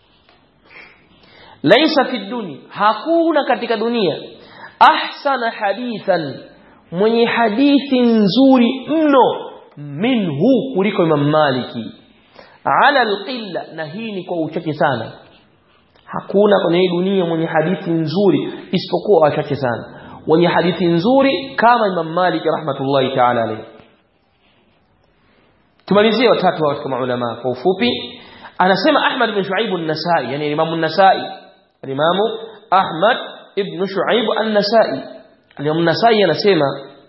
laisa fi dunya hakuna katika dunia ahsana hadithan mwenye hadithi nzuri mno minhu kuliko Imam Maliki ala alqilla na hii ni kwa uchache sana hakuna kwenye hii dunia mwenye hadithi nzuri isipokuwa wachache sana wenye hadithi nzuri kama Imam Malik rahmatullahi ta'ala alayhi tumalizie watatu wa katika maulama kwa ufupi anasema Ahmad ibn Shu'aib an-Nasa'i yani Imam an-Nasa'i Imam Ahmad ibn Shu'aib an-Nasa'i Imam an-Nasa'i anasema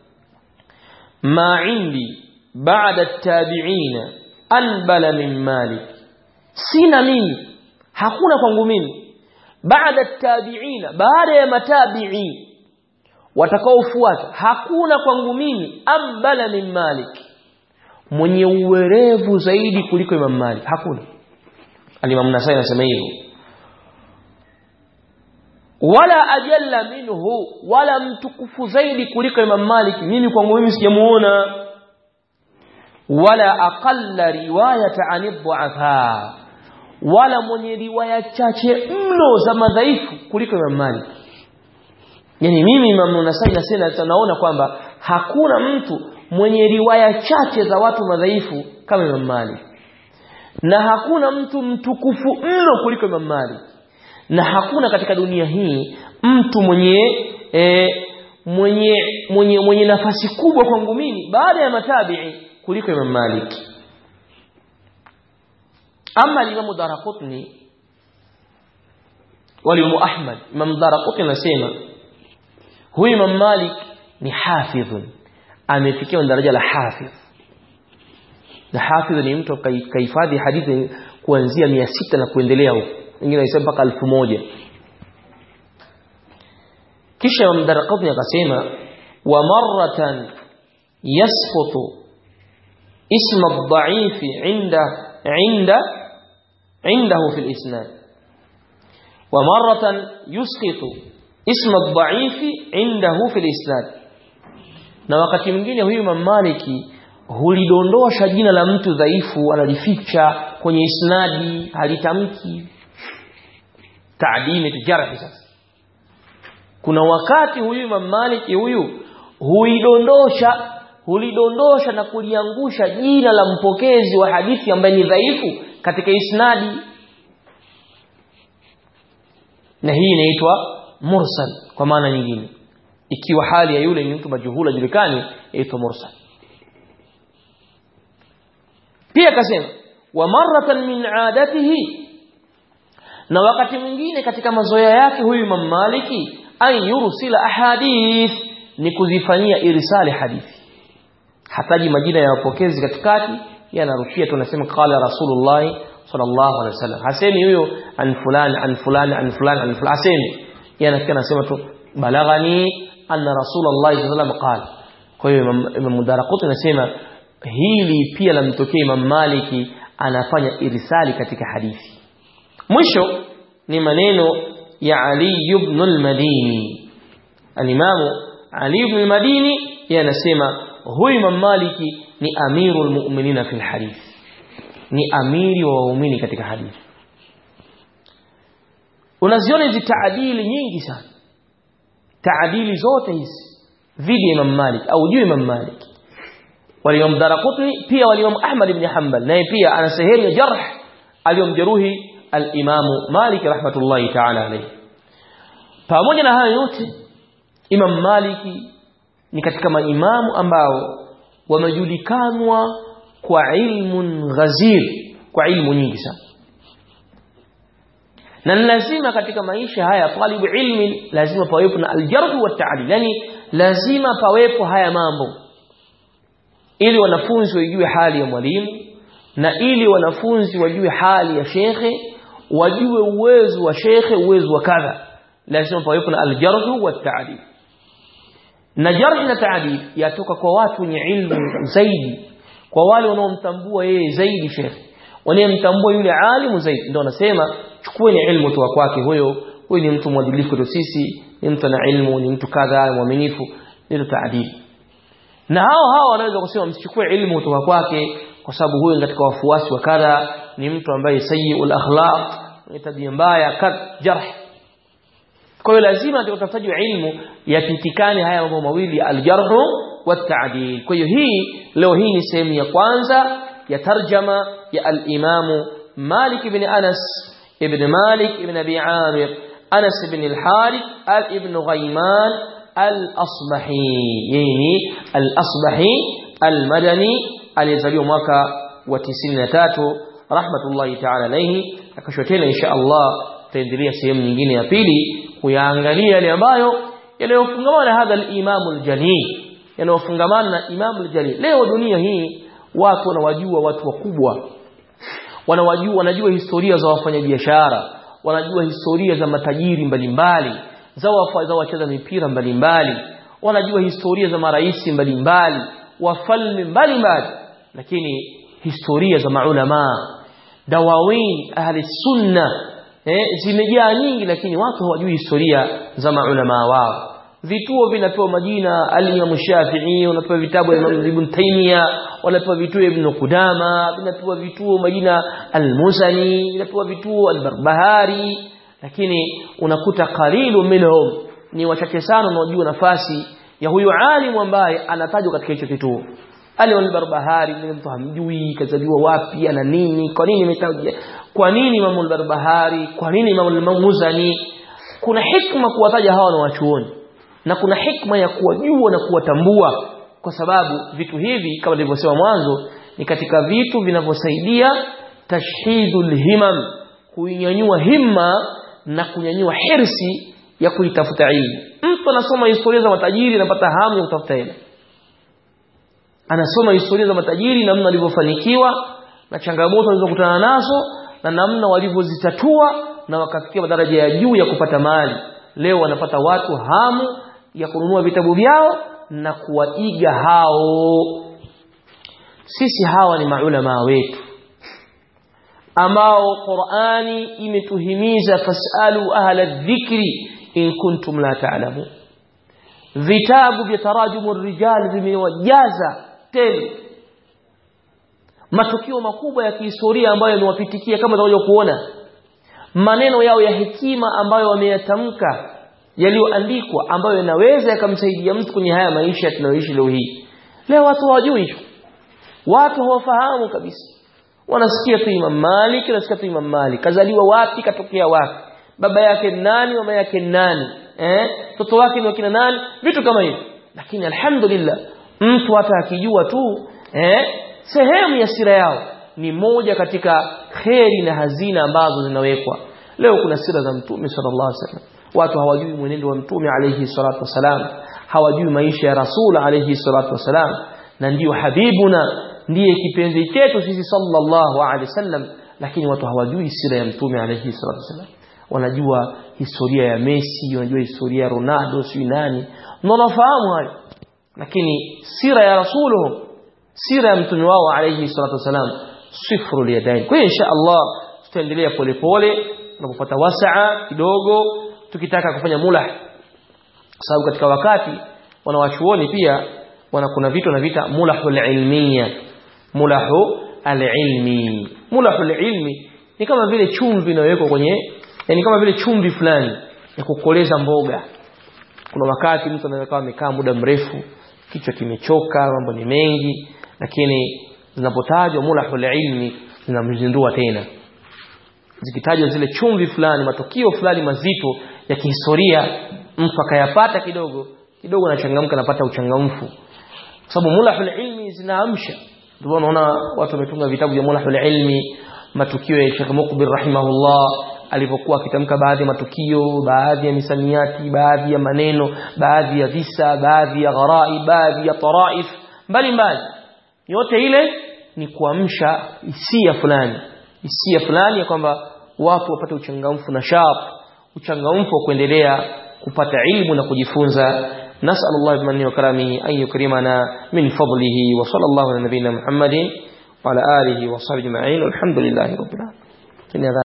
ma indi بعد التابعين أنبل من مالك سين مين hakuna kwangu mimi baada tabiina baada ya matabi'i watakaofuata hakuna kwangu mimi ambala min malik mwenye uwerevu zaidi kuliko imam malik hakuna alimam nasai anasema hivyo wala ajalla minhu wala mtukufu zaidi kuliko imam malik mimi kwangu mimi sijamuona wala aqalla riwayata an dhu'afa wala mwenye riwaya chache mno za madhaifu kuliko Imam Malik yani mimi Imam Nasai nasema tunaona kwamba hakuna mtu mwenye riwaya chache za watu madhaifu kama Imam Malik na hakuna mtu mtukufu mno kuliko Imam Malik na hakuna katika dunia hii mtu mwenye e, mwenye mwenye mwenye nafasi kubwa kwangu mimi baada ya matabi'i kuliko Imam Malik ama Imam Daraqutni walimu Ahmad Imam Daraqutni anasema huyu Imam Malik ni hafidhun amefikia daraja la hafidh na hafidh ni mtu kahifadhi hadithi kuanzia 600 na kuendelea huko wengine wanasema mpaka 1000 kisha Imam Darqutni akasema wa marratan yasqutu ism ad-da'if 'inda 'inda 'indahu fi al-isnad wa marratan yusqitu ism ad-da'if 'indahu fi al-isnad na wakati mwingine huyu Imam Maliki hulidondosha jina la mtu dhaifu analificha kwenye isnadi halitamki taadimi tujarhi sasa kuna wakati huyu Imam Maliki huyu huidondosha hulidondosha na kuliangusha jina la mpokezi wa hadithi ambaye ni dhaifu katika isnadi na hii inaitwa mursal kwa maana nyingine ikiwa hali ya yule ni mtu majuhula julikani inaitwa mursal pia akasema wa maratan min adatihi na wakati mwingine katika mazoea yake huyu Imam Maliki an yursila ahadith ni kuzifanyia irsali hadithi hataji majina ya wapokezi katikati yanarushia tunasema qala rasulullah sallallahu alaihi wasallam hasemi huyo an fulani an fulani an fulani an fulani hasemi yanafikia anasema tu balaghani anna rasulullah sallallahu alaihi wasallam qala kwa hiyo Imam Mudaraqut anasema hili pia lamtokea Imam Maliki anafanya irsali katika hadithi mwisho ni maneno ya Ali ibn al-Madini al-Imam Ali ibn al-Madini yanasema huyu Imam Maliki ni amirul mu'minina fil hadith ni amiri wa waumini katika hadithi unaziona hizi taadili nyingi sana taadili zote hizi dhidi ya Imam Malik au juu Imam Malik walimam Daraqutni pia walimam Ahmad ibn Hanbal naye pia ana sehemu ya jarh aliyomjeruhi al-Imam Malik rahmatullahi ta'ala alayhi pamoja na hayo yote Imam Maliki ni katika maimamu ambao wamejulikanwa kwa ilmun ghazir kwa ilmu nyingi sana na lazima katika maisha haya talibu ilmi lazima pawepo na aljarh wa ta'dil yani lazima pawepo haya mambo ili wanafunzi wajue hali ya mwalimu na ili wanafunzi wajue hali ya shekhe wajue uwezo wa shekhe uwezo wa kadha lazima pawepo na aljarh wa ta'dil na jarh na ta'dil yatoka kwa watu wenye ilmu zaidi kwa wale wanaomtambua yeye zaidi shekhe wanayemtambua yule alimu zaidi ndio wanasema chukueni ilmu toka kwake huyo huyu ni mtu mwadilifu kwetu sisi ni mtu ana ilmu ni mtu kadha mwaminifu ndio taadili na hao hao wanaweza kusema msichukue ilmu kutoka kwake kwa sababu huyu katika wafuasi wa kadha ni mtu ambaye sayyiul akhlaq ni tabia mbaya kad jarh kwa hiyo lazima katika utafutaji wa ilmu yapitikane haya mambo mawili aljarh wa ta'dil kwa hiyo hii leo hii ni sehemu ya kwanza ya tarjama ya al-Imam Malik ibn Anas ibn Malik ibn Abi Amir Anas ibn al-Harith ibn Ghayman al-Asbahi yani al-Asbahi al-Madani alizaliwa mwaka wa 93 rahmatullahi ta'ala alayhi akashwa tena insha Allah tutaendelea sehemu nyingine ya pili kuyaangalia yale ambayo yanayofungamana na hadha al-Imam al-Jalil yanayofungamana na Imam al-Jalil leo dunia hii watu wanawajua watu wakubwa wanawajua wanajua historia za wafanyabiashara wanajua historia za matajiri mbalimbali za wafa, za wacheza mipira mbalimbali wanajua historia za maraisi mbalimbali wafalme mbalimbali lakini historia za maulama dawawin ahli sunna eh, zimejaa nyingi lakini watu hawajui historia za maulama wao vituo vinapewa majina al-Imam Shafi'i unapewa vitabu vya Ibn Taymiyyah wanapewa vituo Ibn Qudama vinapewa vituo majina al-Musani vinapewa vituo al-Barbahari lakini unakuta qalilu minhum ni wachache sana wanaojua nafasi ya huyo alimu ambaye anatajwa katika hicho kituo Ali al-Barbahari ni mtu hamjui kazaliwa wapi ana nini kwa nini imetajwa kwa nini Imam al-Barbahari kwa nini Imam al-Muzani kuna hikma kuwataja hawa na wachuoni na kuna hikma ya kuwajua na kuwatambua kwa sababu vitu hivi kama nilivyosema mwanzo ni katika vitu vinavyosaidia tashhidul himam kuinyanyua himma na kunyanyua hirsi ya kuitafuta ilmu mtu anasoma historia za matajiri anapata hamu ya kutafuta elimu anasoma historia za matajiri namna walivyofanikiwa na changamoto walizokutana nazo na namna walivyozitatua na wakafikia madaraja ya juu ya kupata mali leo wanapata watu hamu ya kununua vitabu vyao na kuwaiga hao sisi hawa ni maulama wetu ambao Qur'ani imetuhimiza fasalu ahla dhikri in kuntum la ta'lamun vitabu vya tarajumu rijal vimewajaza tele matukio makubwa ya kihistoria ambayo yamewapitikia kama tunavyo kuona maneno yao ya hekima ambayo wameyatamka yaliyoandikwa ambayo yanaweza yakamsaidia mtu kwenye haya maisha tunayoishi leo hii leo watu hawajui hicho watu hawafahamu kabisa wanasikia tu Imam Malik wanasikia tu Imam Malik kazaliwa wapi katokea wapi baba yake nani mama yake nani eh mtoto wake ni wakina nani vitu kama hivyo lakini alhamdulillah mtu hata akijua tu eh sehemu ya sira yao ni moja katika kheri na hazina ambazo zinawekwa leo kuna sira za mtume sallallahu alaihi wasallam watu hawajui mwenendo wa mtume alayhi salatu wasalam hawajui maisha ya rasul alayhi salatu wasalam na ndiyo habibuna ndiye kipenzi chetu sisi sallallahu alaihi wasallam lakini watu hawajui sira ya mtume alayhi salatu wasalam wanajua historia ya Messi wanajua historia ya Ronaldo si nani na wanafahamu hayo lakini sira ya rasuluhum sira ya mtume wao alayhi salatu wasalam sifru liyadain kwa hiyo insha Allah tutaendelea polepole tunapopata wasaa kidogo tukitaka kufanya mulah kwa sababu katika wakati wanawachuoni pia wana kuna vitu na vita mulahul ilmiya mulahu alilmi mulahul ilmi ni kama vile chumvi inayowekwa kwenye yani kama vile chumvi fulani ya kukoleza mboga kuna wakati mtu anaweza kama amekaa muda mrefu kichwa kimechoka mambo ni mengi lakini zinapotajwa mulahul ilmi zinamzindua tena zikitajwa zile chumvi fulani matukio fulani mazito ya kihistoria mtu akayapata kidogo kidogo anachangamka anapata uchangamfu kwa sababu mulahul ilmi zinaamsha ndio unaona watu wametunga vitabu vya mulahul ilmi matukio ya Sheikh Mukbir rahimahullah alipokuwa akitamka baadhi ya matukio baadhi ya misamiati baadhi ya maneno baadhi ya visa baadhi ya gharai baadhi ya taraif mbalimbali yote ile ni kuamsha hisia fulani hisia fulani ya kwamba watu wapate uchangamfu na sharp uchangamfu wa kuendelea kupata ilmu na kujifunza نسأل الله بمنه وكرمه أن يكرمنا من فضله وصلى الله على نبينا محمد وعلى آله وصحبه أجمعين والحمد لله رب العالمين